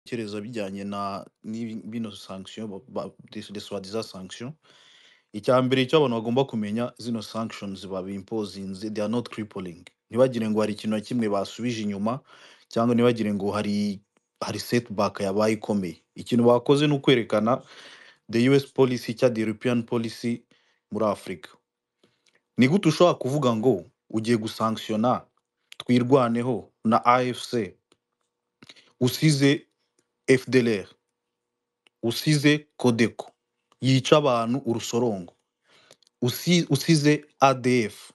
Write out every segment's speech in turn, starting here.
Ibitekerezo bijyanye na n'ibi bino sanction ba- ba- de de soi-disant sanction icya mbere icyo abantu bagomba kumenya zino sanctions babimpozinze they are not crippling ntibagire ngo hari ikintu na kimwe basubije inyuma cyangwa ntibagire ngo hari hari setback yabaye ikomeye ikintu bakoze ni ukwerekana the US policy cyangwa the European policy muri Afurika ni gute ushobora kuvuga ngo ugiye gusankisiona twirwaneho na AFC usize FDLR usize Codeco yica abantu urusorongo usi- usize ADF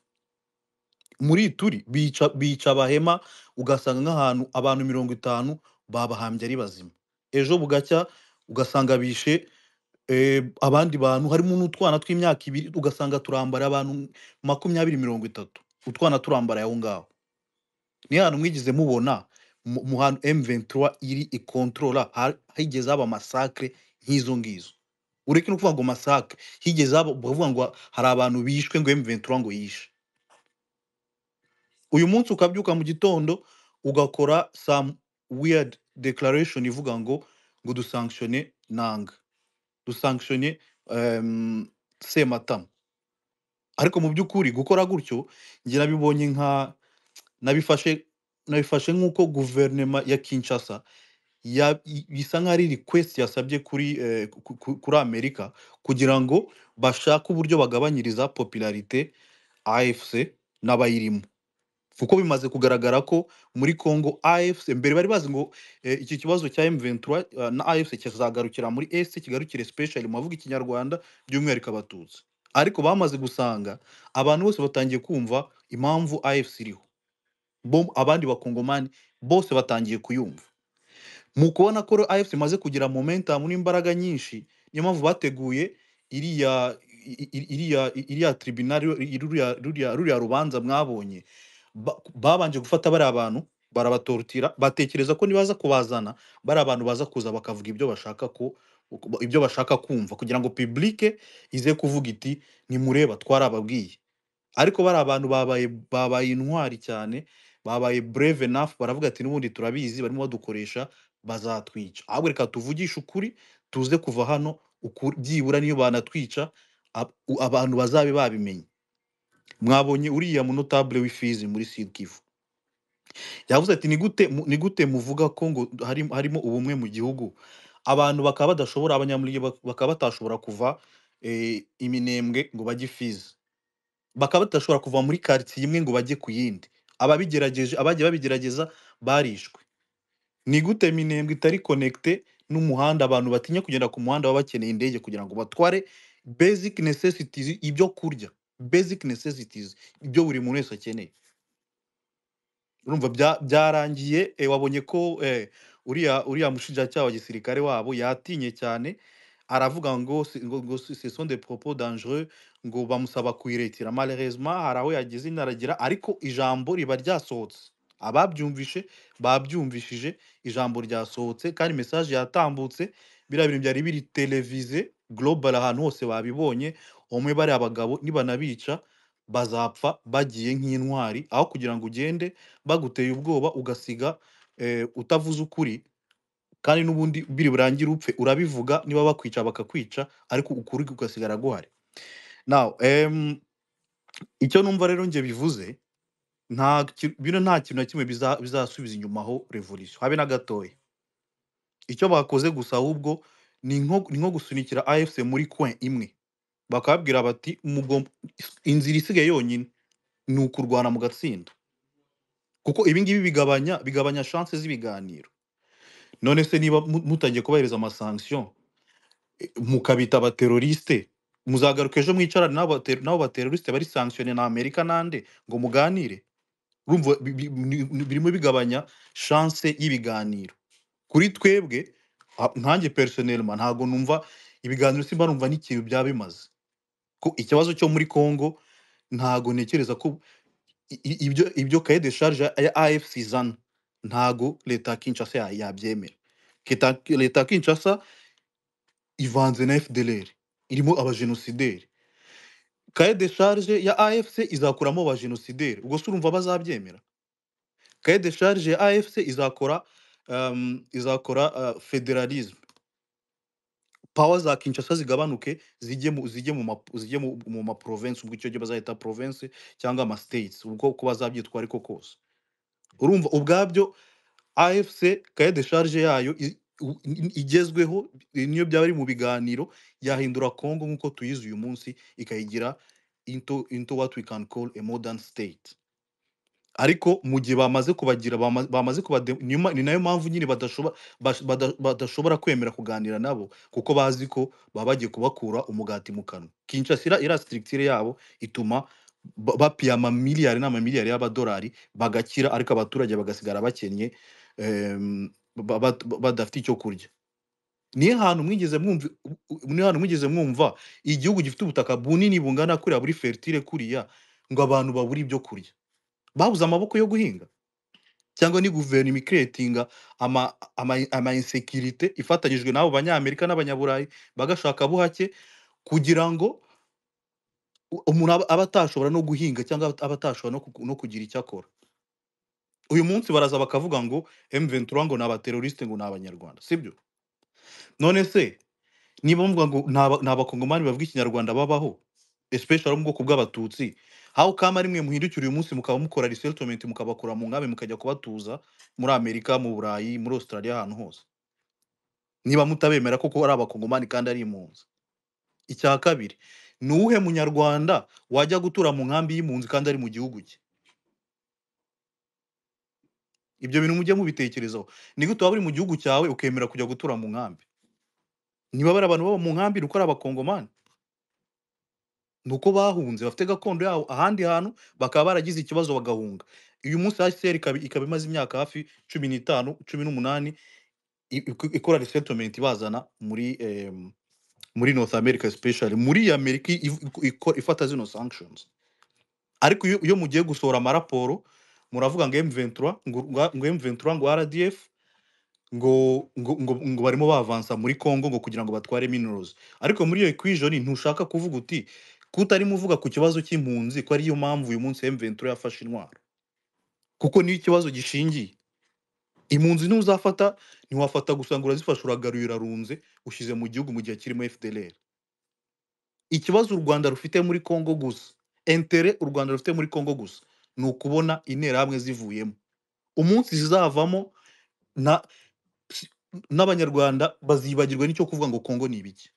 muri turi bica bica abahema ugasanga nk'ahantu abantu mirongo itanu babahambye ari bazima ejo bugacya ugasanga bishe eh, abandi bantu harimo n'utwana tw'imyaka ibiri ugasanga turambara abantu makumyabiri mirongo itatu utwana turambara aho ngaho niyo hantu mwigeze mubona mu mu hantu M23 iri ikontorora ha- higeze haba masakre nk'izo ngizo ureke no kuvuga ngo masakre higeze haba bavuga ngo hari abantu bishwe ngo M23 ngo yishe uyu munsi ukabyuka mu gitondo ugakora some weird declaration ivuga ngo ngo dusankshone nanga dusankshone um, sematama ariko mu by'ukuri gukora gutyo njye nabibonye nka nabifashe nabifashe nk'uko guverinoma ya kinshasa ya- i- bisa nk'aho ari request yasabye kuri eh, ku- ku- kuri amerika kugira ngo bashake uburyo bagabanyiriza popularité afc n'abayirimo kuko bimaze kugaragara ko muri congo afc mbere bari bazi ngo eh, iki kibazo cya m23 eh, na afc kizagarukira muri est kigarukire special mu bavuga ikinyarwanda by'umwihariko abatutsi ariko bamaze gusanga abantu bose batangiye kumva impamvu afc iriho bo abandi bakongomani bose batangiye kuyumva mu kubona ko rero AFC imaze kugira momentum n'imbaraga nyinshi niyo mpamvu bateguye iriya i- i- iriya iriya tribunal iri- ruriya ruriya ruriya rubanza mwabonye ba- babanje gufata bariya bantu barabatortira batekereza ko nibaza kubazana bariya bantu baza kuza bakavuga ibyo bashaka ko ibyo bashaka kumva kugira ngo publique ize kuvuga iti nimureba twarababwiye ariko bari abantu babaye babaye intwari cyane babaye brave enough baravuga ati n'ubundi turabizi barimo badukoresha bazatwica ahubwo reka tuvugishe ukuri tuze kuva hano uku- byibura niyo banatwica ab- u- abantu bazabe babimenye mwabonye uriya munotabule w'ifizi muri sud kivu yavuze ati ni gute mu- ni gute muvuga ko ngo hari- harimo ubumwe mu gihugu abantu bakaba badashobora abanyamurenge bak- bakaba batashobora kuva eh, iminembwe ngo bajye ifizi bakaba badashobora kuva muri karitsiye imwe ngo bajye ku yindi ababigerageje abagiye babigerageza barishwe ni gute minembwe itari konekite n'umuhanda abantu batinya kugenda ku muhanda baba bakeneye indege kugira ngo batware basic necessities ibyo kurya basic necessities ibyo buri muntu wese akeneye urumva bya- byarangiye eh, wabonye ko eh, uriya uriya mushinjacyaha wa gisirikare wabo yatinye cyane aravuga ngo si- ngo ngo si- ce sont des propos dangereux ngo bamusaba kuyiretira malheureusement hari aho yageze inaragira ariko ijambo riba ryasohotse ababyumvishe babyumvishije ijambo ryasohotse kandi message yatambutse biriya bintu byari biri televize global ahantu hose babibonye umwe bariya abagabo nibanabica bazapfa bagiye nk'intwari aho kugira ngo ugende baguteye ubwoba ugasiga eh, utavuze ukuri kandi n'ubundi biri burangire upfe urabivuga niba bakwica bakakwica ariko ukuri ugasigara guhari now em, icyo numva rero njye bivuze nta ki- bino nta kintu na kimwe biza- bizasubiza inyuma aho revolution habe na gatoya icyo bakoze gusa ahubwo ni nko ni nko gusunikira afc muri coin imwe bakababwira bati "Mugom- inzira isigaye yonyine ni ukurwana mugatsinda kuko ibi ngibi bigabanya bigabanya chance z'ibiganiro none se niba mu- mutangiye kubahiriza amasanction mukabita abateroriste muzagaruka ejo mwicarane n'abo bate- n'abo bateroriste bari sankisione na amerika nande ngo muganire urumva bi- bi- ni- ni- birimo bigabanya shanse y'ibiganiro kuri twebwe a- nkanjye personnellement ntabwo numva ibiganiro simba numva n'ikintu byaba bimaze ko ikibazo cyo muri congo ntago ntekereza ko i- i- ibyo ibyo kaye de charge ya AFC zana ntago leta ya Kinshasa ya- yabyemera Kita- leta ya Kinshasa ivanze na FDLR irimo abajenosideri kaye de charge ya AFC izakuramo abajenosideri ubwo se urumva bazabyemera kaye de charge ya AFC izakora um, izakora uh, federalism pawa za kinshasa zigabanuke zijye mu zijye mu ma, zijye mu, mu ma province ubwo icyo gihe bazahita province cyangwa ama states ubwo uko bazabyitwa ariko kose urumva ubwabyo AFC kaye de charge yayo i- u- i- igezweho i- niyo byaba ari mu biganiro yahindura Congo nk'uko tuyizi uyu munsi ikayigira into, into what we can call a modern state ariko mu gihe bamaze kubagira bama- bamaze kubade- niyo ma- ni nayo mpamvu nyine badashobora badashobora kwemera kuganira nabo kuko bazi ko baba bagiye kubakura umugati mu kanwa Kinshasa ira, ira structure yabo ituma ba- bapiye amamiliyari n'amamiliyari y'amadolari bagakira ariko abaturage bagasigara bakennye em, ba- ba- ba- badafite icyo kurya niyo hantu mwigeze mwumva u- u- niyo hantu mwigeze mwumva igihugu gifite ubutaka bunini bungana kuriya buri fertile kuriya ngo abantu babure ibyo kurya babuze amaboko yo guhinga cyangwa ni guverinoma ikeretinga ama, ama, ama insekirite ifatanyijwe n'abo banyamerika n'abanyaburayi bagashaka buhake kugira ngo u- umuntu aba aba atashobora no guhinga cyangwa aba aba atashobora no, ku- no kugira icyo akora uyu munsi baraza bakavuga ngo M23 ngo ni abateroriste ngo ni abanyarwanda sibyo none se niba mvuga ngo nta ba- nta bakongomani bavuga ikinyarwanda babaho especially abo mu bwoko bw'abatutsi aho kama ari mwe muhindukira uyu munsi mukaba mukora resettlement mukabakura mu nkambi mukajya kubatuza muri amerika mu burayi muri australia ahantu hose niba mutabemera koko ari abakongomani kandi ari impunzi icya kabiri ni uwuhe munyarwanda wajya gutura mu nkambi y'impunzi kandi ari mu gihugu cye ibyo bintu mujye mubitekerezaho ni gute waba uri mu gihugu cyawe ukemera kujya gutura mu nkambi niba bari abantu baba mu nkambi ni uko ari abakongomani ni uko bahunze bafite gakondo yabo ahandi hantu bakaba baragize ikibazo bagahunga uyu munsi hcr ikaba ikaba imaze imyaka hafi cumi n'itanu cumi n'umunani i- ik- ikora resettlement ibazana muri em, muri north america especially muri iyi amerika iv- iko- iko- ifata zino sanctions ariko iyo iyo mugiye gusohora amaraporo muravuga ngo m23 ngo rwa- ngo m23 ngo rdf ngo ngo ngo, ngo barimo bavansa muri congo ngo kugira ngo batware minerals ariko muri iyo equation ntushaka kuvuga uti kutarimo uvuga ku kibazo cy'impunzi ko ariyo mpamvu uyu munsi m23 yafashe intwaro kuko niyo ikibazo gishingiye impunzi ntuzafata ntiwafata gusa ngo urazifasha uragaruye urarunze ushyize mu gihugu mu gihe kirimo fdlr ikibazo u rwanda rufite muri congo gusa entere u rwanda rufite muri congo gusa ni ukubona interahamwe zivuyemo umunsi zizavamo na si- n'abanyarwanda bazibagirwa n'icyo kuvuga ngo congo ni ibiki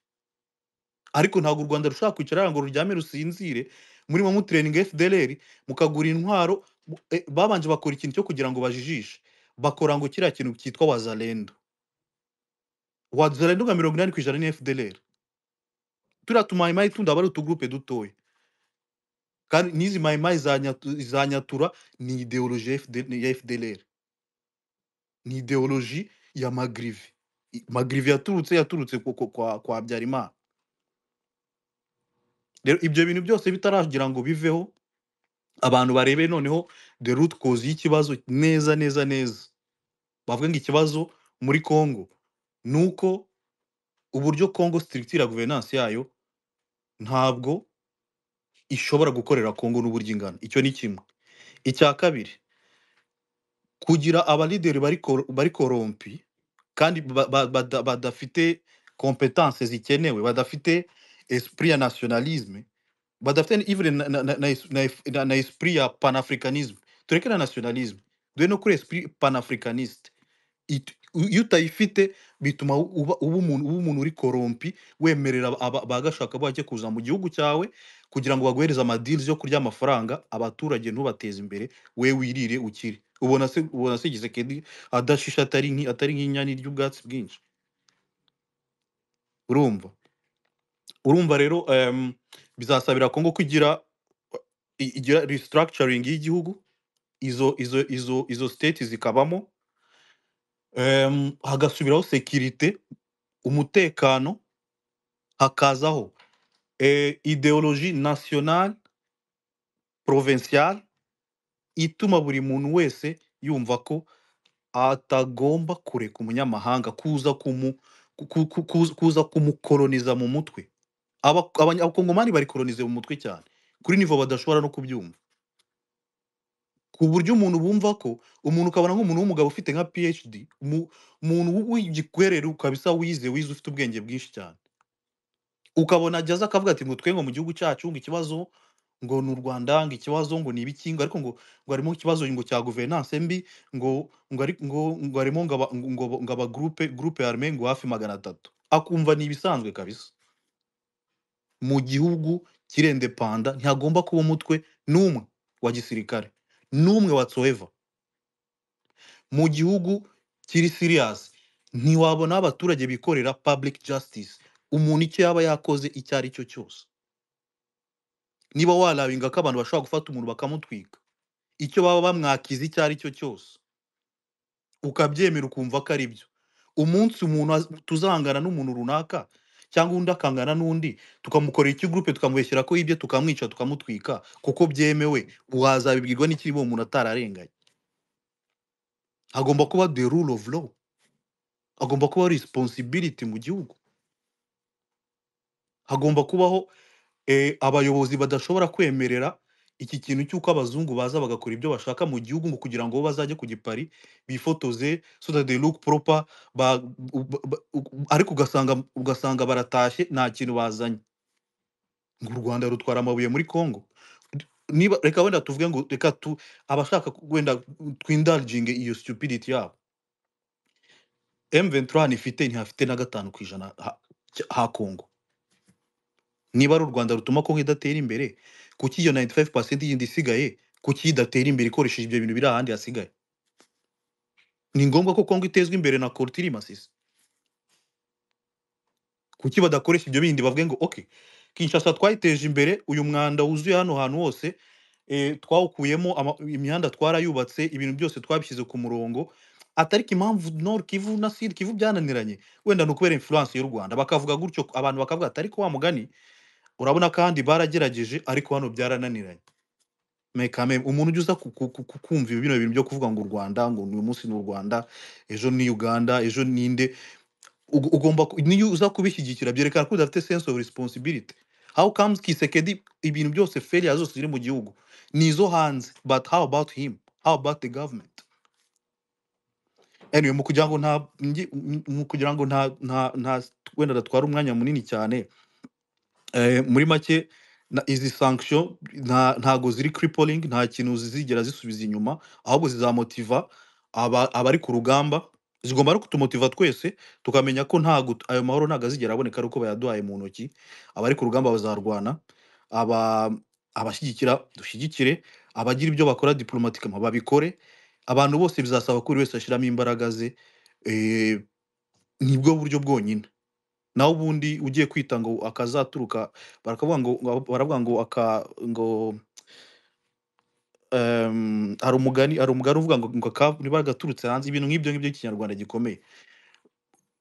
ariko ntabwo u rwanda rushobora kwicara ngo ruryame rusinzire murimo mutureninga fdlr mukagura intwaro mu- eh, babanje bakora ikintu cyo kugira ngo bajijishe bakora ngo kiriya kintu cyitwa wazalendo wazalendo nka mirongo inani ku ijana ni fdlr turiya tumayimayi tundi aba ari utugurupe dutoya kandi n'izi mayimayi za Nyatu- za nyatura ni ideoloji ya FD ya fdlr ni ideoloji ya magrivi I- magrivi yaturutse yaturutse ku- ku- kwa, kwa habyarimana rero ibyo bintu byose bitaragira ngo biveho abantu barebe noneho the root cause y'ikibazo neza neza neza bavuga ngo ikibazo muri congo ni uko uburyo congo structure ya governance yayo ntabwo ishobora gukorera congo n'uburyo ingana icyo ni kimwe icya kabiri kugira abalideri bari kor- bari korompi kandi ba- ba- bada- badafite competence zikenewe badafite esprit ya nationalisme badafite ni- even na, na, na, na, es- na, es- na na esprit ya panafricanisme tureke na nationalisme duhe no kuri esprit panafricaniste It- u- iyo utayifite bituma u- uba uba umuntu uba umuntu uri korompi wemerera aba- abagashaka bake kuza mu gihugu cyawe kugira ngo baguhereze amadirizi yo kurya amafaranga abaturage ntubateze imbere we wirire ukire ubona se ubona se Gisekedi adashisha atari nki- atari nk'inyani ry'ubwatsi bwinshi urumva urumva rero em, bizasabira Kongo kugira i- igira restructuring y'igihugu izo izo izo izo state zikabamo em, hagasubiraho security umutekano hakazaho eh, ideologie nationale provinciale ituma buri muntu wese yumva ko atagomba kureka umunyamahanga kuza kumu ku- ku- ku- kuza kuza kumukoloniza mu mutwe Aba- abanya- abakongomani bari kolonize mu mutwe cyane kuri nivo badashobora no kubyumva ku buryo umuntu bumva ko umuntu ukabona nk'umuntu w'umugabo ufite nka phd umu- umuntu w'igikwerere ukabisa wize wize ufite ubwenge bwinshi cyane ukabona ajya aza akavuga ati ngo twe ngo mu gihugu cyacu ngo ikibazo ngo ni u Rwanda ngo ikibazo ngo ni ibiki ngo ariko ngo ngo harimo ikibazo ngo cya guverinance mbi ngo ngo ari- ngo ngo harimo ngo aba- ngo- ngo- ngo aba groupe groupe armée ngo hafi magana atatu akumva ni ibisanzwe kabisa mu gihugu kirendepanda ntihagomba kuba umutwe n'umwe wa gisirikare n'umwe whatsoever mu gihugu kiri serious ntiwabona abaturage bikorera public justice umuntu icyo yaba yakoze icyo ari cyo cyose niba warabinga ko abantu bashobora gufata umuntu bakamutwika icyo baba bamwakiza icyo ari cyo cyose ukabyemera ukumva ko ari byo umunsi umuntu az- tuzahangana n'umuntu runaka cyangwa undi akangana n'undi tukamukorera ikigurupe tukamubeshyira ko ibye tukamwica tukamutwika kuko byemewe wazabibwirwa n'ikiri uwo muntu atararenganye hagomba kuba the rule of law hagomba kubaho responsibility mu gihugu hagomba kubaho eh, abayobozi badashobora kwemerera iki kintu cy'uko abazungu baza bagakora ibyo bashaka mu gihugu ngo kugira ngo bo bazajye ku gipari bifotoze so that they look proper ba, u- ba, ba- u- ariko ugasanga ugasanga baratashye nta kintu bazanye ngo u rwanda rutwara amabuye muri congo niba reka wenda tuvuge ngo reka tu abashaka ku- wenda twindalginge iyo stupidity yabo m23 ntifite ntihafite na gatanu ku ijana ha, ha congo niba ari u rwanda rutuma kongo idatera imbere kuki iyo 95% yindi isigaye kuki idatera imbere ikoresheje ibyo bintu biri ahandi hasigaye ni ngombwa ko kongo itezwa imbere na korutiri masisi kuki badakoresha ibyo bindi bavuge ngo ok kinshasa twayiteje imbere uyu mwanda wuzuye hano hantu hose e, twawukuyemo ama- imihanda twarayubatse ibintu byose twabishyize ku murongo atariko impamvu nord kivu na sud kivu byananiranye wenda ni ukubera influence y'u rwanda bakavuga gutyo abantu bakavuga ati ariko wa mugani urabona kandi baragerageje ariko hano byarananiranye mekame umuntu ujya uza ku- ku- ku- ku- kumva ibi bino bintu byo kuvuga ngo u rwanda ngo uyu munsi ni u rwanda ejo ni uganda ejo ninde ug- ugomba ku- niyo uza kubishyigikira byerekana ko udafite sense of responsibility how comes kisekedi ibintu byose failure zose ziri mu gihugu ni izo hanze but how about him how about the government anyway mu kugira ngo nta ngi- mu kugira ngo nta nta nta wenda adatwara umwanya munini cyane Eh, muri make na- izi sanction nta- ntago ziri crippling nta kintu zizigera zisubiza inyuma ahubwo zizamotiva aba- abari ku rugamba zigomba no kutumotiva twese tukamenya ko ntago t- ayo mahoro ntago azigera aboneka ari uko bayaduhaye mu ntoki abari ku rugamba bazarwana aba abashyigikira dushyigikire abagira ibyo bakora diplomatiquement babikore abantu bose bizasaba ko buri wese ashyiramo imbaraga ze eh, nibwo buryo bwonyine naho ubundi ugiye kwita ngo akazaturuka barakavuga ngo ngo- baravuga ngo aka ngo em, hari umugani hari umugani uvuga ngo ngo aka niba gaturutse hanze ibintu nk'ibyo ngibyo ikinyarwanda gikomeye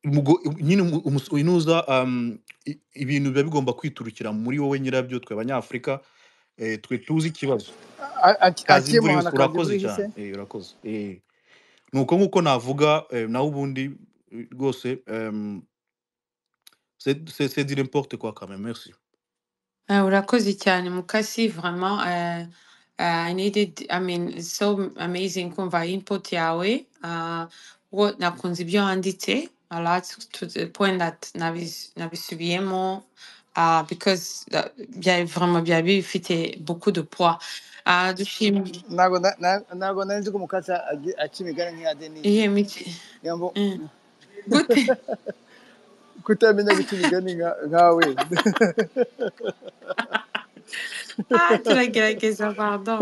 Mugo- nyine umu- umus- uyu nuza em, i- ibintu biba bigomba kwiturukira muri wowe nyirabyo twe abanyafurika eh, twe tuzi ikibazo akiye kazimvuribusa muhana urakoze kazimurihise cyane eh, urakoze eh. ni uko nk'uko navuga eh, naho ubundi eh, rwose em, c'est c'est- c'est dire n'importe quoi quand même merci Uh, urakoze cyane mukasi vraiment uh, uh, I needed I mean it's so amazing kumva input yawe uh, what nakunze ibyo wanditse a lot to the point that nabis, nabisubiyemo uh, because uh, byari vraiment byari bifite beaucoup de poids uh, dushim ntabwo na- na- ntabwo nari nzi ko umukasi agi- aca imigani nk'iya denise iye miki niyo mvu- mm. gute kutamenya guca imigani nka- nkawe ah turagerageza pardon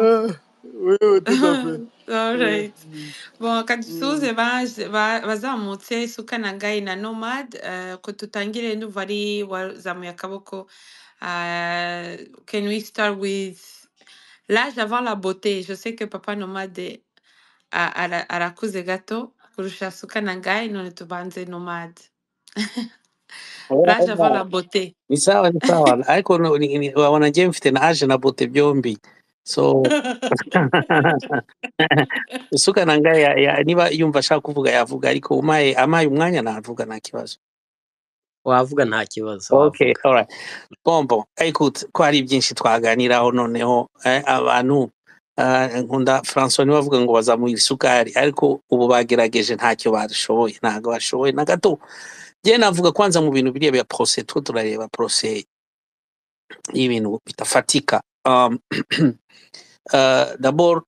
wewe tuzafe all right Bon, kadusuze baje- ba- bazamutse suka na ngai na nomad uh, ko tutangire nu bari wazamuye akaboko uh, can we start with l'âge avant la beauté je sais que papa nomade a- ara- arakuze gato kurusha suka na ngai none tubanze nomad l'âge avant la beauté ni sawa ni sawa ariko no- ni- ni- wanajie mfite na aje na bote byombi so usuka na ngaye ya- ya- niba yumva ashaka kuvuga yavuga ariko umaye amaye umwanya navuga nta kibazo wavuga nta kibazo okay wavuga all right bombo ariko ko hari byinshi twaganiraho noneho eh, abantu Ah, nkunda francois niwe avuga ngo bazamuhira isukari ariko ubu bagerageje ntacyo bashoboye ntabwo bashoboye na gato njyewe navuga kwanza mu bintu biriya bya porose two turareba porose y'ibintu bidafatika um, uh, dabord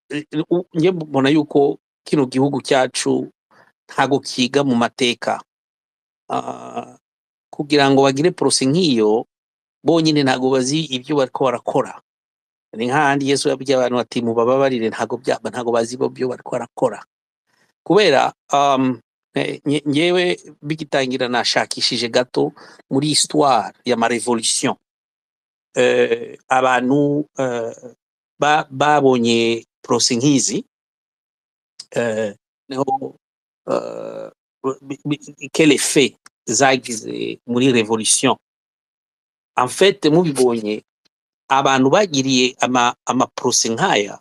eh, u- njye mbona yuko kino gihugu cyacu ntago kiga mu mateka Ah, kugira ngo bagire porose nk'iyo bonyine ntago bazi ibyo bariko barakora ni nk'ahandi yesu yabwiye abantu ati mubababarire ntago byaba ntago bazi bo byo bariko barakora kubera um, eh, nge- ngewe bigitangira nashakishije gato muri histoire y'amarevolution eh, abantu eh, ba- babonye porose nk'izi eh, neho eh, bi- bi- quel effet zagize muri revolution en fait mubibonye abantu bagiriye ama, ama procès nk'aya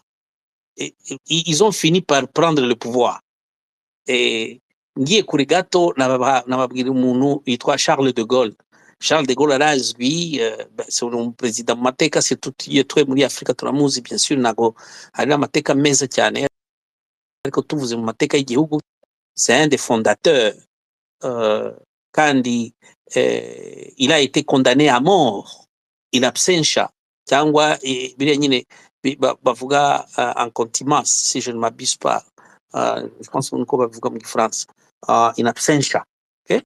eh, eh, ils ont fini par prendre le pouvoir Eh, ngiye kure gato nababa- nababwira umuntu yitwa charles de gaulle charles de gaulle arazwi eh, ba- si ni umuperezida mu mateka si tutiye twe muri afurika turamuzi bien sûr ntago hari n'amateka meza cyane ariko tuvuze mu mateka y'igihugu c'est un des fondateurs euh, kandi euh, il a été condamné à mort in absentia cyangwa eh, biriya nyine bi- ba- bavuga euh, en contumace si je ne m'abuse pas euh, je pense niko babivuga mu gifaransa euh, in absentia okay?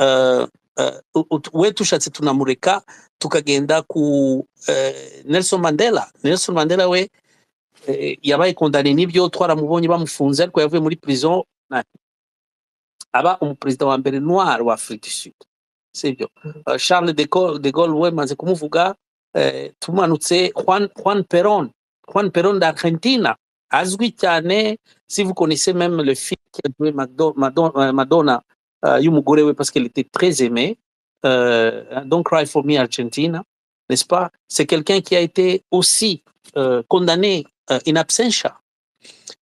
euh, euh, u- u- we tushatse tunamureka tukagenda ku euh, nelson mandela nelson mandela we eh, yabaye kondane n'ibyo twaramubonye bamufunze ariko yavuye muri prison na aba umuperezida wa mbere noir wa afurika du sud sibyo uh, charles de Gaulle, de Gaulle wemaze kumuvuga eh, tumanutse juan, juan peron juan peron d'argentina azwi cyane si vous connaissez même le film qui a joué Magdo- Madon- euh, madonna euh, y'umugore we parce qu'elle était très aimée euh, don't cry for me argentina n'est-ce pas c'est quelqu'un qui a été aussi euh, condamné euh, in absentia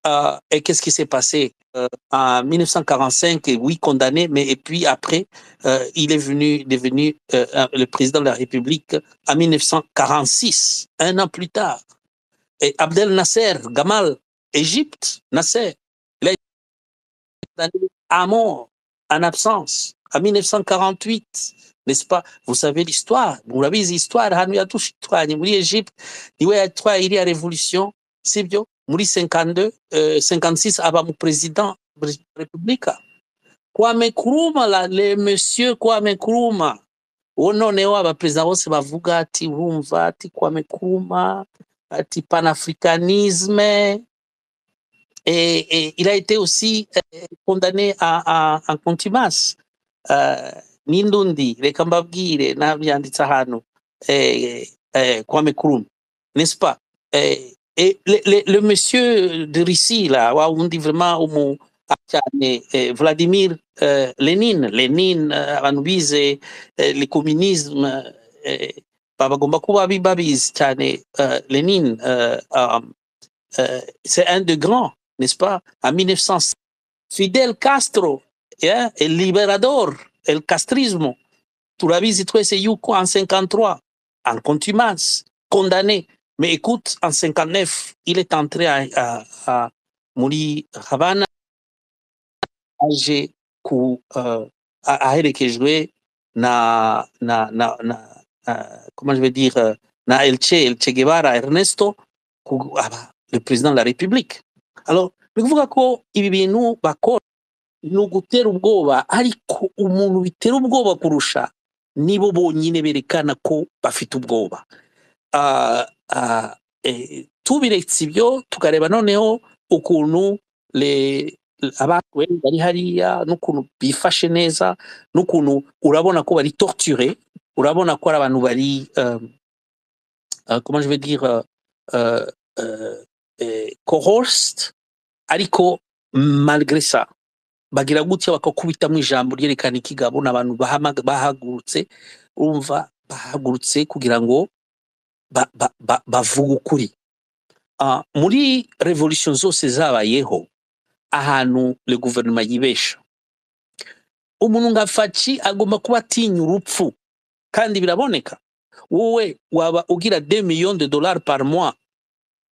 euh, et qu'est-ce qui s'est passé euh, en 1945 et Oui, condamné, mais et puis après, euh, il est venu devenu euh, euh, le président de la République en 1946, un an plus tard. Et Abdel Nasser Gamal, Égypte, Nasser, il a été condamné à mort en absence en 1948. N'est-ce pas? Vous savez l'histoire. Vous savez l'histoire. Hano yatushitwanye muri Égypte. Niwe yatwaye iriya révolution. Sibyo? Muri 52, euh, 56 aba mu président de la République. Kwame Nkrumah la, le monsieur Kwame Nkrumah uwo noneho abaperezida bose bavuga ati urumva ati Kwame Nkrumah ati panafricanisme et, et il a été aussi euh, condamné à, à, en contumace euh, n'indundi reka mbabwire nabyanditse ahantu eh, eh, Kwame Nkrumah n'est-ce pas eh, et le, le, le monsieur de Russie là wa wundi vraiment umu cyane eh, Vladimir eh, Lenin Lenin eh, abantu bize eh, le communisme eh, bagomba kuba bi- babizi cyane eh, Lenin eh, um, euh, c'est un de grands, n'est-ce pas? En 1900, Fidel Castro, yeah, El Liberador, El Castrismo, Turabizi Twese Yuko en 53, en contumace, condamné. Mais écoute, en 59, il est entré à, à, à muri Havana, âgé ku euh, a- aherekejwe na na na na euh, comment je vais dire euh, na El Che, El Che Guevara Ernesto ku- aba le président de la République. Alors ni kuvuga ko ibi bintu bakora ni ugutera ubwoba ariko umuntu bitera ubwoba kurusha nibo bonyine berekana ko bafite ubwoba ah, ah, eh, tubiretse ibyo tukareba noneho ukuntu le- abantu benshi bari hariya n'ukuntu bifashe neza n'ukuntu urabona ko bari torture urabona ko ari abantu bari um, uh, comment je vais dire uh, uh, uh, eh, coerced, ariko malgré ça bagira gutya bakakubitamo ijambo ryerekana ikigabo ni abantu bahamaga- bahagurutse urumva bahagurutse kugira ngo ba, ba, ba, bavuga ukuri Ah, muri revolution zose zabayeho ahantu le guverinoma yibesha umuntu nka faci agomba kuba atinya urupfu kandi biraboneka wowe waba ugira 2 millions de dollars par mois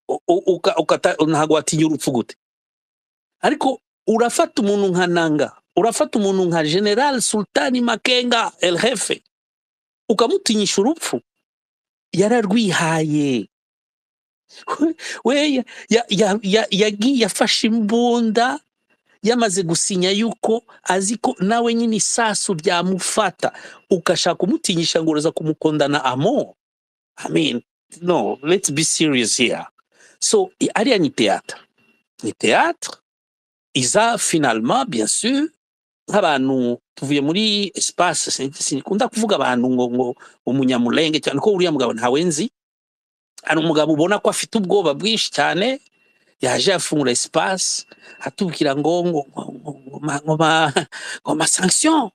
u- u- uka- ukata- ntabwo watinya urupfu gute ariko urafata umuntu nka nanga urafata umuntu nka general sultani makenga el hefe ukamutinyisha urupfu yararwihaye we ya- ya- ya- ya- yagiye afashe imbunda yamaze gusinya yuko azi ko nawe nyine isasu ryamufata ugashaka kumutinyisha ngo uraza kumukondana amo i mean no let's be serious here so i- ariya ni théâtre ni théâtre iza finalement bien sûr nk'abantu tuvuye muri espace sin- sinkunda kuvuga abantu ngo ngo umunyamulenge cyane ko uriya mugabo ntawenzi hari umugabo ubona ko afite ubwoba bwinshi cyane yaje yafungura espace atubwira ngo ngo ngo ngo ngo ma- ngo ma- ngo ma sanction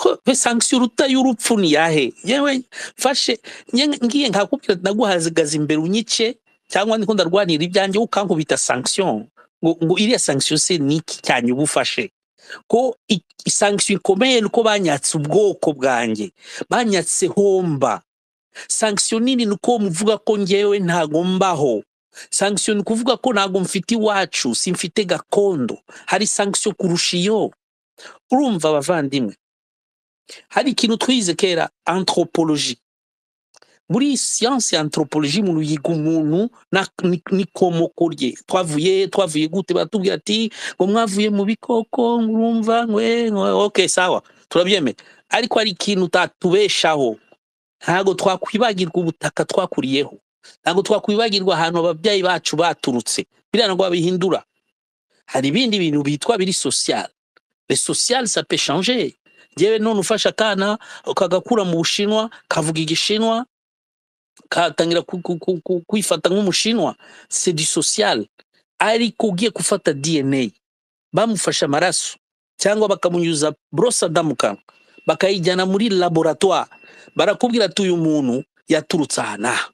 Ho, pe sanction uruta y'urupfu ni yahe yewe mfashe nye- ngiye nkakubwira naguhagaze imbere unyice cyangwa ndiko ndarwanira ibyanjye ukankubita sanction ngo ngo iriya sanction se ni iki cyanyu ubufashe ko i- i- sanction ikomeye nuko banyatse ubwoko bwanjye banyatse homba sanction nini ni uko muvuga ko ngewe ntago mbaho sanction ni ukuvuga ko ntago mfite iwacu simfite gakondo hari sanction kurusha iyo urumva abavandimwe hari ikintu twize kera anthropologie muri siyansi ya anthropologie umuntu yiga umuntu na- ni- n'ikomoko rye twavuye twavuye gute baratubwira ati ngo mwavuye mu bikoko urumva ngwe ngwe, ok sawa turabyemera ariko hari ikintu utatubeshaho ntabwo twakwibagirwa ubutaka twakuriyeho ntabwo twakwibagirwa ahantu ababyeyi bacu baturutse biriya ntabwo babihindura hari ibindi bintu bitwa biri social le social ça peut changer ngewe none ufasha akana kagakura mu bushinwa kavuga igishinwa katangira ku- ku- ku- ku- kwifata nk'umushinwa c'est du social ariko ugiye gufata dna bamufashe amaraso cyangwa bakamunyuza borosada mu kanwa bakayijyana muri laboratoire barakubwira ati uyu muntu yaturutse aha n'aha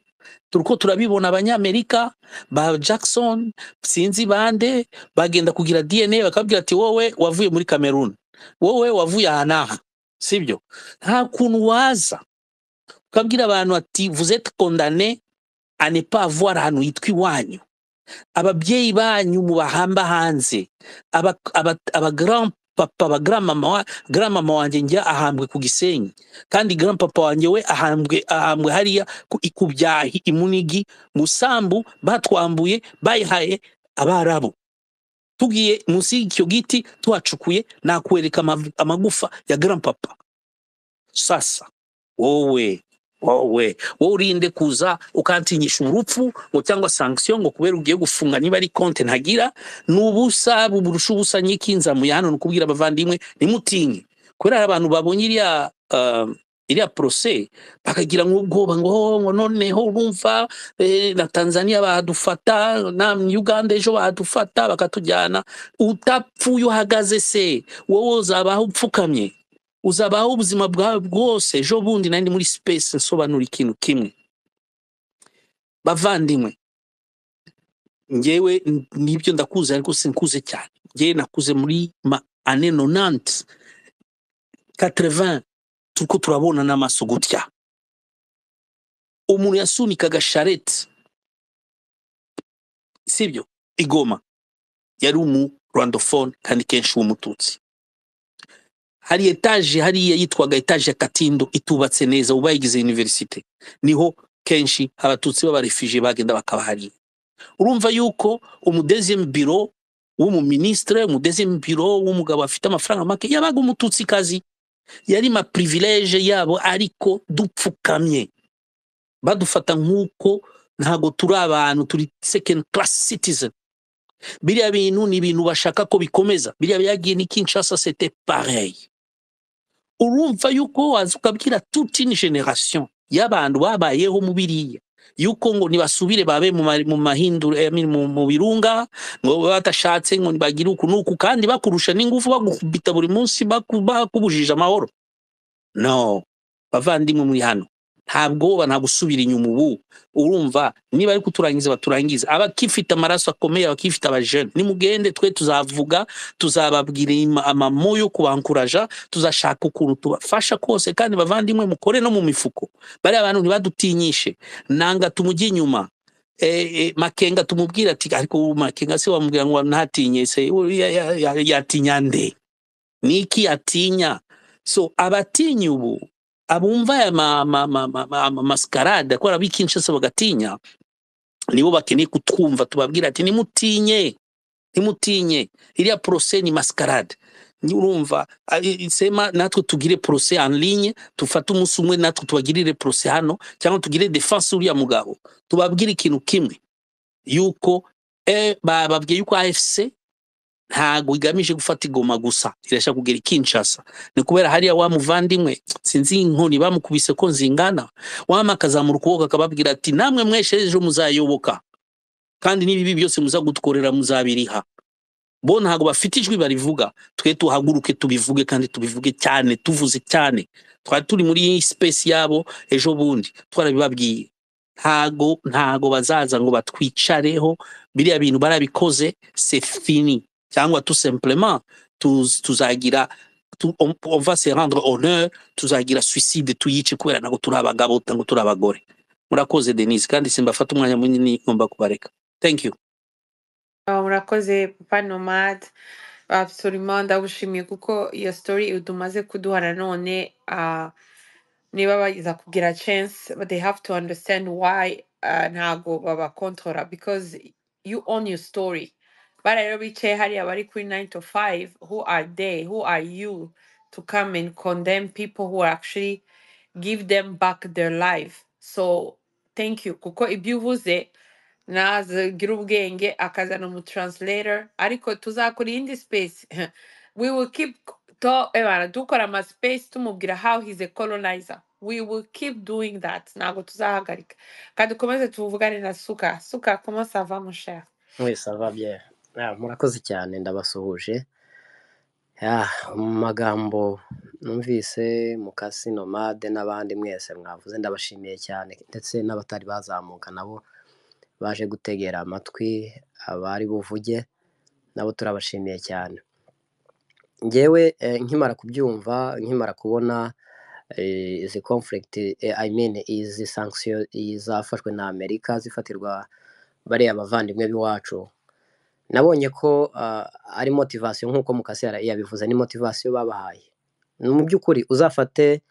turiko turabibona abanyamerika ba jackson sinzi bande bagenda kugira dna bakabwira ati wowe wavuye muri cameroon wowe wavuye aha n'aha sibyo nta kuntu waza ukabwira abantu ati vous êtes condamné à ne pas avoir ahantu hitwa iwanyu ababyeyi banyu mubahamba hanze aba aba aba grand papa aba grand mama wa grand mama wanjye njya ahambwe ku gisenyi kandi grand papa wanjye we ahambwe ahambwe hariya ku ikubyahi imunigi musambu batwambuye bayihaye abarabu tugiye munsi y'icyo giti tuhacukuye nakwereka amav- amagufa ya grand papa sasa wowe wowe wowe urinde kuza ukantinyisha urupfu ngo cyangwa sanction ngo kubera ugiye gufunga niba ari konte ntagira ni ubusa burusha ubusa nyikinzamuye hano ni ukubwira abavandimwe nimutinye kubera hari abantu babonye iriya uh, iriya porose bakagira nk'ubwoba ngo "Oh, ngo noneho urumva eh, na tanzania badufata na uganda ejo badufata bakatujyana utapfuye uhagaze se wowe uzabaho upfukamye uzabaho ubuzima bwawe bwose ejo bundi nari muri space nsobanura ikintu kimwe bavandimwe ngewe n- nibyo ndakuze ariko sinkuze cyane ngewe nakuze muri ma ane nonante katerevan turiko turabona n'amaso gutya umuntu yasunikaga shareti sibyo igoma yari umu rwandofone kandi kenshi w'umututsi hari etaje hariya yitwaga etaje ya katindo itubatse neza ubu bayigize universite niho kenshi abatutsi b'abarefije bagenda bakabahariye urumva yuko umudezemu biro w'umuminisitire umudezemu biro w'umugabo afite amafaranga make yabaga umututsikazi yari ma privilege yabo ariko dupfukamye badufata nk'uko ntago turi abantu turi second class citizen biriya bintu ni ibintu bashaka ko bikomeza biriya byagiye ni kinshasa c'était pareil urumva yuko waza ukabwira toute une generation y'abantu babayeho mu biriya yuko ngo nibasubire babe mu ma- mu mahindura I mean, mu mu birunga ngo babe batashatse ngo bagire uku n'uku kandi bakurusha n'ingufu bagukubita buri munsi baku- bakubujije amahoro no bavandimwe muri hano nta bwoba nta gusubira inyuma ubu urumva niba ariko uturangiza baturangize abakifite amaraso akomeye abakifite abajene nimugende twe tuzavuga tuzababwira ima- amamo yo kubankuraja tuzashaka ukuntu tubafasha kose kandi bavandimwe mukore no mu mifuko bariya bantu ntibadutinyishe nanga tumujye inyuma eh, eh, makenga tumubwira ati ariko ubu makenga se wamubwira ngo ntatinye se uriya ya- ya- yatinya nde niki yatinya so abatinya ubu abumva aya ma, ma, ma, ma, ma, ma, maskarada kubera b'i kinshasa bagatinya nibo bakeneye kutwumva tubabwira ati nimutinye ntimutinye iriya porose ni maskarade Ni- urumva a- i- sema natwe tugire porose en ligne dufate umunsi umwe natwe tubagirire porose hano cyangwa tugire defense uriya mugabo tubabwire ikintu kimwe yuko eh, bababwiye yuko afc ntago igamije gufata igoma gusa irashaka kugera ikinshasa ni kubera hariya wa muvandimwe sinzi inkoni bamukubise ko nzingana wama akazamura ukuboko akababwira ati namwe mweshe ejo muzayoboka kandi n'ibibi byose muza gutukorera muzabiriha bo ntabwo bafite ijwi barivuga twe tuhaguruke tubivuge kandi tubivuge cyane tuvuze cyane twari turi muri iyi space yabo ejo bundi twarabibabwiye ntago ntago bazaza ngo batwicareho biriya bintu barabikoze c'est fini cyangwa tout simplement tuz- tuzagira tu- on on va se rendre honneur tuzagira suicide tuyice kubera ntabwo turi abagabo ntabwo turi abagore murakoze denise kandi simbafata umwanya munini ngomba kubareka thank you Ah, murakoze papa nomade absolument ndagushimiye kuko iyo story udumaze kuduha nanone ah, niba bagiza kugira chance but they have to understand why ah, ntago babakontora because you own your story bariya rero bicaye hariya bari kuri 9 to 5 who are they who are you to come and condemn people who are actually give them back their life so thank you kuko ibyo uvuze nazagira ubwenge akazana umutranslator ariko tuzakora iyindi space we will keep to ebana dukora ama space tumubwira how he's a colonizer we will keep doing that ntabwo tuzahagarika kandi ukomeze tuvugane na suka suka comment ça va mon cher mwese ababye Ah, murakoze cyane ndabasuhuje Ah, mu magambo numvise mukasi nomade n'abandi mwese mwavuze ndabashimiye cyane ndetse n'abatari bazamuka nabo baje gutegera amatwi abari buvuge nabo turabashimiye cyane ngewe eh, nkimara kubyumva nkimara kubona eh, izi conflict eh, i mean izi sanction zafashwe na amerika zifatirwa bariya bavandimwe b'iwacu nabonye ko ah, ari motivation nk'uko mukase yara- yabivuze ni motivation babahaye Ni mu by'ukuri uzafate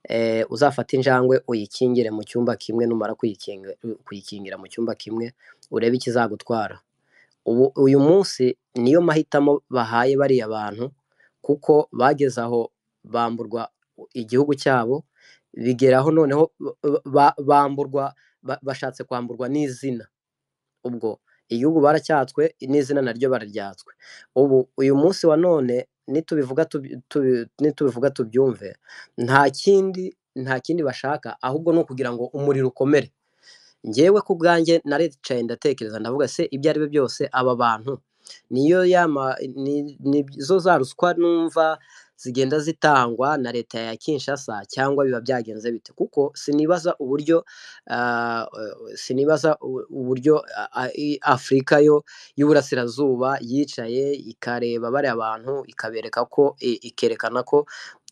eh, uzafate injangwe uyikingire mu cyumba kimwe numara kuyikinga- kuyikingira mu cyumba kimwe urebe ikizagutwara ubu uyu munsi niyo mahitamo bahaye bariya bantu kuko bageze aho bamburwa igihugu cyabo bigeraho noneho ba- ba- bamburwa ba- bashatse kwamburwa n'izina ubwo igihugu baracyatswe n'izina naryo bararyatswe ubu uyu munsi wa none nitubivuga tubi- tubi- nitubivuga tubyumve nta kindi nta kindi bashaka ahubwo ni ukugira ngo umuriro ukomere njyewe ku bwanjye naricaye ndatekereza ndavuga se ibyo ari byo byose aba bantu niyo yama ni- nizo za ruswa numva zigenda zitangwa na leta ya Kinshasa cyangwa biba byagenze bite kuko sinibaza uburyo ah, eh, sinibaza u- uburyo ah, ah, i- Afurika yo y'uburasirazuba yicaye ikareba bariya bantu ikabereka ko i- ikerekana ko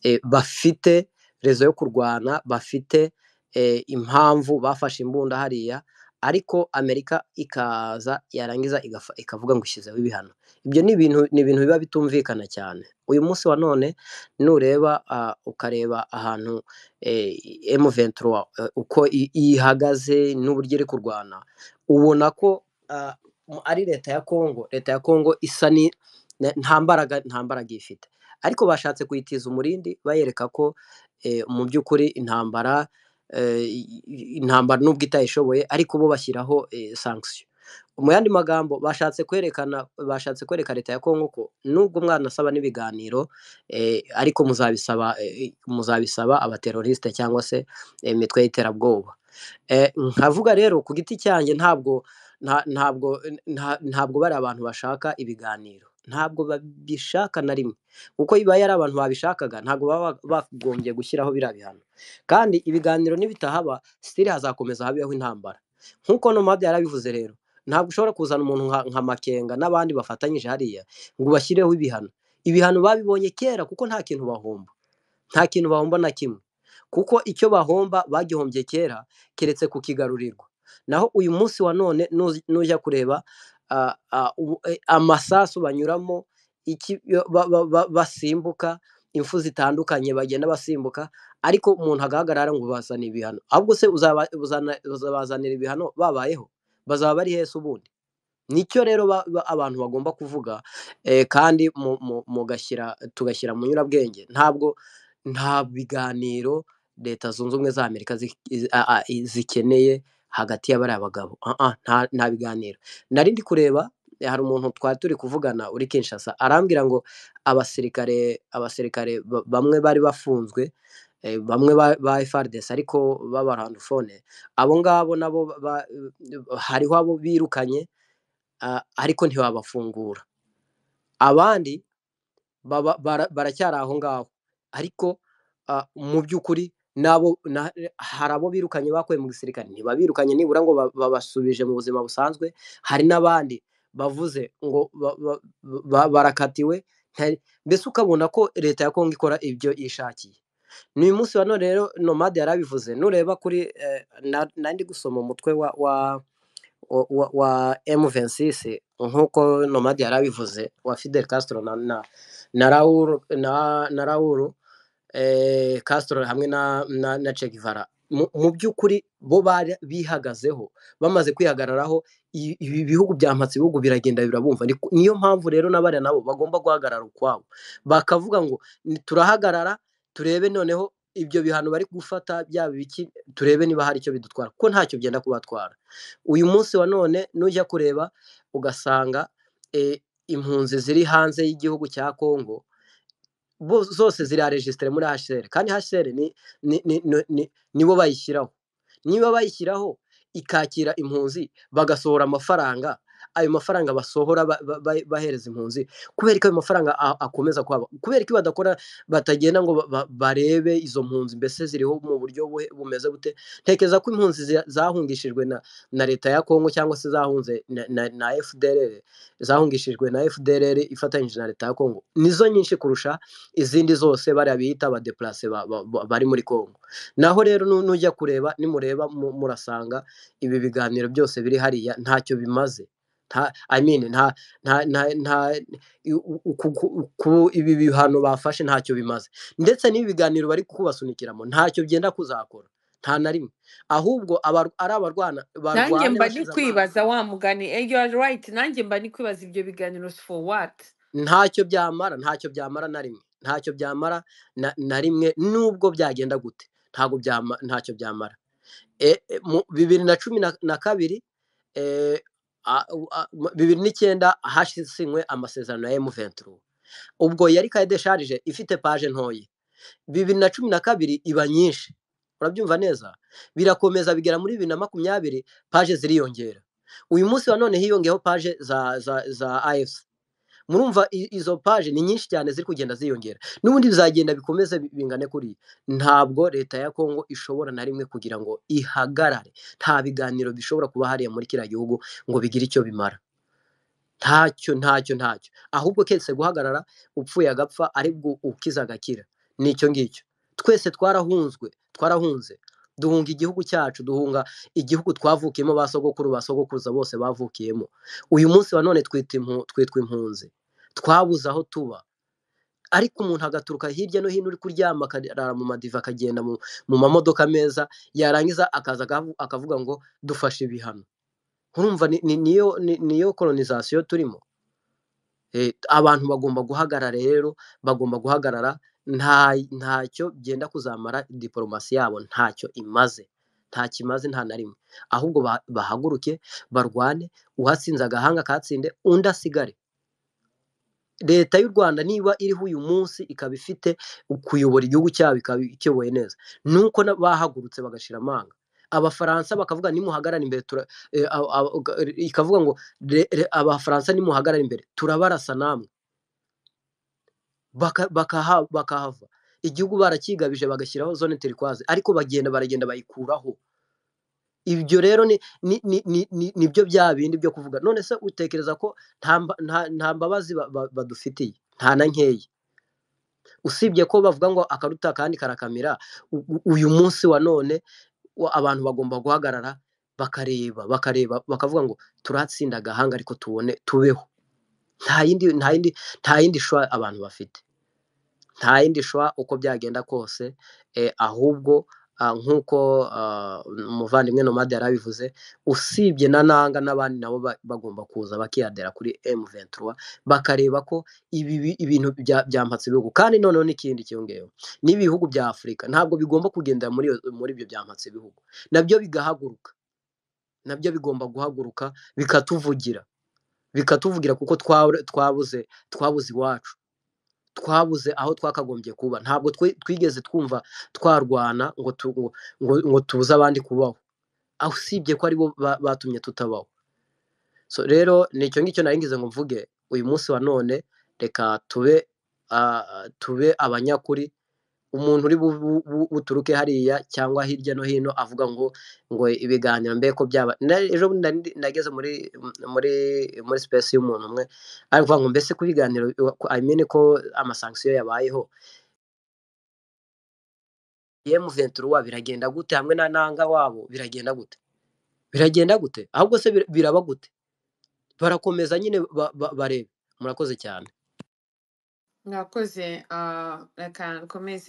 eh, bafite rezo yo kurwana bafite eh, impamvu bafashe imbunda hariya ariko amerika ikaza yarangiza igafa- ikavuga ngo ishyizeho ibihano ibyo ni ibintu ni ibintu biba bitumvikana cyane uyu munsi wa none nureba ah, ukareba ahantu m23 uko i- ihagaze n'uburyo iri kurwana ubona ko ah, mu- ari leta ya congo leta ya congo isa ni na- nta mbaraga nta mbaraga ifite ariko bashatse kuyitiza umurindi bayereka ko eh, mu by'ukuri intambara eh, i- i- intambara nubwo itayishoboye ariko bo bashyiraho eh, sanction mu yandi magambo bashatse kwerekana bashatse kwereka leta ya kongo ko nubwo mwanasaba n'ibiganiro eh, ariko muzabisaba eh, muzabisaba abateroriste cyangwa se eh, imitwe y'iterabwoba Eh, nkavuga rero ku giti cyanjye ntabwo nta- ntabwo nta- ntabwo bari abantu bashaka ibiganiro ntabwo babishaka na rimwe kuko iyo ari abantu babishakaga ntabwo baba bagombye gushyiraho biriya bihano kandi ibiganiro nibitahaba sitiri hazakomeza habeho intambara nk'uko nomade yarabivuze rero ntabwo ushobora kuzana umuntu nka nka makenga n'abandi bafatanyije hariya ngo ubashyireho ibihano ibihano babibonye kera kuko nta kintu bahomba nta kintu bahomba na kimwe kuko icyo bahomba bagihombyeye kera keretse kukigarurirwa naho uyu munsi wa none nuzi- nujya kureba ah, ah, ubu- eh, amasasu banyuramo iki yo- ba- ba- ba- basimbuka impfu zitandukanye bagenda basimbuka ariko umuntu agahagarara ngo bazane ibihano ahubwo se uzaba- uzana- uzabazanira ibihano babayeho bazaba bari hese ubundi nicyo rero ba- ba- abantu bagomba kuvuga eh, kandi mu- mu- mugashyira tugashyira mu nyurabwenge ntabwo nta biganiro leta zunze ubumwe za amerika zi- i- a- a- i- zikeneye hagati ya bariya bagabo Ah, ah, nta nta biganiro nari ndi kureba eh, hari umuntu twari turi kuvugana uri kinshasa arambwira ngo abasirikare abasirikare ba- bamwe bari bafunzwe eh, bamwe ba ba FARDC ariko b'abarandofone abo ngabo nabo ba- ba- hariho abo birukanye a- ariko ntiwabafungura abandi baba- bara- baracyari aho ngaho ariko ah, mu by'ukuri nabo na- hari abo birukanye bakuye mu gisirikare ntibabirukanye nibura ngo ba- babasubije mu buzima busanzwe hari n'abandi bavuze ngo ba- ba- ba- barakatiwe nta- mbese ukabona ko leta ya kongo ikora ibyo yishakiye n'uyu munsi wa none rero nomade yarabivuze nureba kuri eh, na- nari ndi gusoma umutwe wa, wa wa, wa wa M26 nk'uko Nomad yari abivuze wa Fidel Castro na na na Raul na, na Raul eh, Castro hamwe na na, na Che Guevara mu mu by'ukuri bo bari bihagazeho bamaze kwihagararaho i- ibi bihugu byampatse ibihugu biragenda birabumva Ni- niyo mpamvu rero n'abariya nabo bagomba guhagarara ukwabo bakavuga ngo "Ni- turahagarara turebe noneho ibyo bihano bari gufata byaba ibiki turebe niba hari icyo bidutwara kuko ntacyo byenda kubatwara uyu munsi wa none nujya kureba ugasanga eh, impunzi ziri hanze y'igihugu cya Kongo bo- zose zirarejisitire muri HCR kandi HCR ni, ni, ni, ni, ni, nibo bayishyiraho niba bayishyiraho ikakira impunzi bagasohora amafaranga ayo mafaranga basohora ba- ba- ba- bahereza impunzi kubera ko ayo mafaranga a- akomeza kwaba kubera ko badakora batagenda ngo ba- ba- barebe izo mpunzi mbese ziriho mu buryo buhe- bumeze bute ntekereza ko impunzi za- zahungishijwe na, na leta ya Kongo cyangwa se zahunze na, na, na FDLR zahungishijwe na FDLR ifatanyije na leta ya Kongo nizo nyinshi kurusha izindi zose bariya bita abadeplase ba, ba, ba, bari muri Kongo naho rero nu- nujya kureba nimureba mu- murasanga ibi biganiro byose biri hariya ntacyo bimaze nta i mean nta nta nta, nta i- u- u- ku- ku- ku- ibi bihano bafashe ntacyo bimaze ndetse n'ibi biganiro bari kubasunikiramo ntacyo byenda kuzakora nta na rimwe ahubwo abar- ari abarwana nanjye mba barwanya ndi bashize amanga kwibaza wa mugani eh, you are right nanjye mba ndi kwibaza ibyo biganiro for what ntacyo byamara ntacyo byamara na rimwe ntacyo byamara na, na rimwe nubwo byagenda gute ntabwo byama ntacyo byamara e, e, mu bibiri na cumi na, na kabiri e, a, u- a, mu- bibiri n'icyenda hasinywe amasezerano ya emu venturu ubwo yari kaye desharije ifite paje ntoya bibiri na cumi na kabiri iba nyinshi urabyumva neza birakomeza bigera muri bibiri na makumyabiri paje ziriyongera uyu munsi wa none hiyongeyeho paje za za za ayesi murumva i- izo paje ni nyinshi cyane ziri kugenda ziyongera n'ubundi bizagenda bikomeze bi- bingane kuriya ntabwo leta ya kongo ishobora na rimwe kugira ngo ihagarare nta biganiro bishobora kuba hariya muri kiriya gihugu ngo bigire icyo bimara ntacyo ntacyo ntacyo ahubwo keretse guhagarara upfuye agapfa aribwo ukiza agakira nicyo ngicyo twese twarahunzwe twarahunze duhunga igihugu cyacu duhunga igihugu twavukiyemo ba sogokuru ba sogokuruza bose bavukiyemo uyu munsi wa none twita impu- twitwa impunzi twabuze aho tuba ariko umuntu agaturuka hirya no hino uri kuryama akarara mu madiva akagenda mu mu mamodoka meza yarangiza akaza agavu- akavuga ngo dufashe ibihano urumva ni- ni- niyo ni- niyo kolonizasiyo turimo Eh, abantu bagomba guhagarara rero bagomba guhagarara nta ntacyo byenda kuzamara diporomasi yabo ntacyo imaze ntacyo imaze nta na rimwe ahubwo ba- bahaguruke barwane uhatsinze agahanga katsinde undi asigare leta y'u rwanda niba iriho uyu munsi ikaba ifite kuyobora igihugu cyabo ikaba ikiyoboye neza nuko na- bahagurutse bagashira amanga abafaransa bakavuga nimuhagarara imbere tura, eh, aba- aba- uga- ikavuga ngo "Re- re- abafaransa nimuhagarara imbere turabarasa namwe baka- bakaha- bakahava igihugu barakigabije bagashyiraho zone terikwaze ariko bagenda baragenda bayikuraho ibyo rero ni ni ni ni ni- nibyo bya bindi byo kuvuga none se utekereza ko nta mba- nta- nta mbabazi ba- ba- badufitiye nta na nkeya usibye ko bavuga ngo akaruta akandi karakamira u- u- uyu munsi wa none wa- abantu bagomba guhagarara bakareba bakareba bakavuga ngo turatsinda agahanga ariko tubone tubeho nta yindi nta yindi nta yindi shwa abantu bafite nta yindi shwa uko byagenda kose eh, ahubwo ah, nk'uko ah, umuvandimwe nomade yari abivuze usibye na nanga n'abandi nabo ba- bagomba kuza bakiyadera kuri M23 bakareba ko ibi bi- ibintu bya- byampatse ibihugu kandi noneho n'ikindi cyongeyeho n'ibihugu bya Afurika ntabwo bigomba kugendera muri iyo- muri ibyo byampatse ibihugu nabyo bigahaguruka nabyo bigomba guhaguruka bikatuvugira bikatuvugira kuko twabu- twabuze twabuze iwacu twabuze aho twakagombye kuba ntabwo twe- twigeze twumva twarwana ngo tu- ngo ngo- ngo tubuze abandi kubaho aho usibye ko aribo ba- batumye tutabaho so rero nicyo ngicyo nari ngize ngo mvuge uyu munsi wa none reka tube ah, tube abanyakuri umuntu uri bu- bu- bu- buturuke hariya cyangwa hirya no hino avuga ngo ngo ibiganiro mbe ko byaba na- ejo bundi nari ndi- nageze muri muri muri space y'umuntu umwe aravuga ngo mbese ko ibiganiro I mean ko amasanksiyo yabayeho M23 biragenda gute hamwe na nanga wabo biragenda gute biragenda gute ahubwo se bir- biraba gute barakomeza nyine ba- ba- barebe murakoze cyane mwakoze ah, reka nkomeze